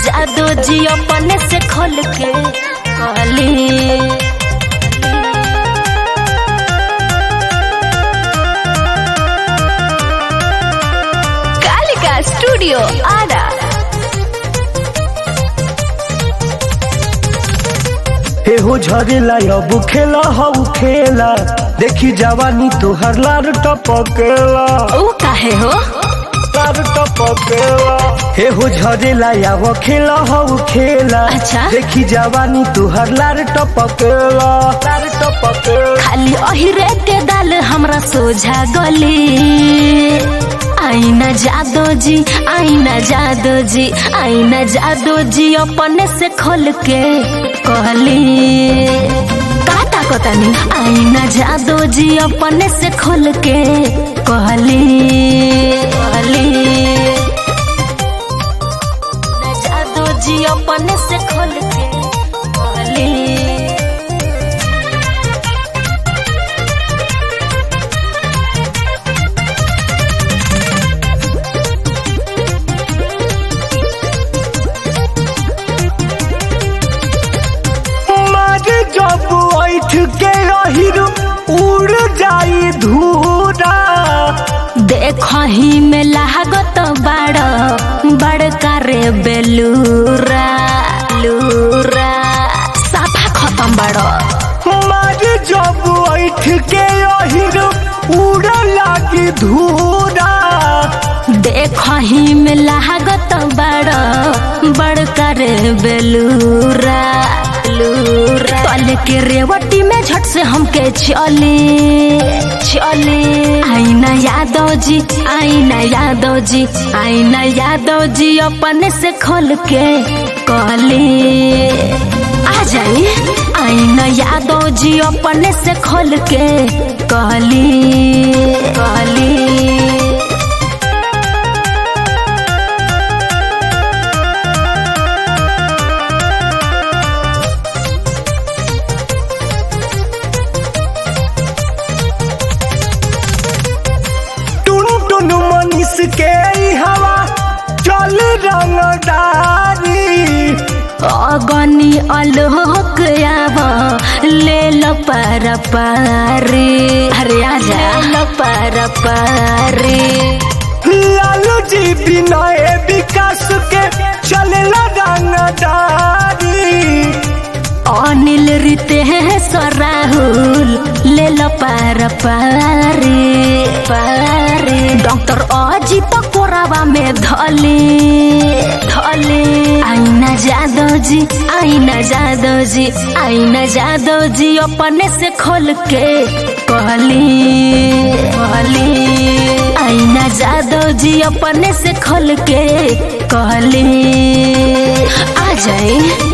जादू जी अपने से खोल के कहली कालिका स्टूडियो आरा हे हो झरेला अब खेला हऊ खेला देखी जवानी तोहर लार टपकेला ओ काहे हो लार टपकेला हे हो झरेला अब खेला हऊ खेला अच्छा। देखी जवानी तोहर लार टपकेला लार टपकेला खाली अहिरे के दाल हमरा सोझा गली आईना जादो जी आईना जादो जी आईना जादो जी अपने से खोल के कहली काटा कतनी आईना जादो जी अपने से खोल के कहली कहली ना जादो जी अपने से खोल के कहली मारे जब ऐठ के रहिर उड़ जाई धूरा देखही में लागत बड़ बड़का रे बेलूरा लूरा साफा खत्म बड़ मारे जब ऐठ के रहिर उड़ लागी धूरा देखही में लागत बड़ बड़का रे बेलूरा लूरा तल के रेवटी में झट से हमके चली चली आईना यादव जी आईना यादव जी आईना यादव जी अपने से खोल के कहली आ जाई आईना यादव जी अपने से खोल के कहली कहली टुन टुन मनीष के ई हवा चल रंगदारी अगनी अलोक आब ले लो पर पारी अरे आजा ले लो पर पारी लालू जी विनय विकास के चलेला रंगदारी अनिल रीते राहुल ले लो पर पारी पारी डॉक्टर अजित कोरावा में धली धली आईना जादव जी आईना जादव जी आईना जादव जी अपने से खोल के कहली कहली आईना जादव जी अपने से खोल के कहली आ जाए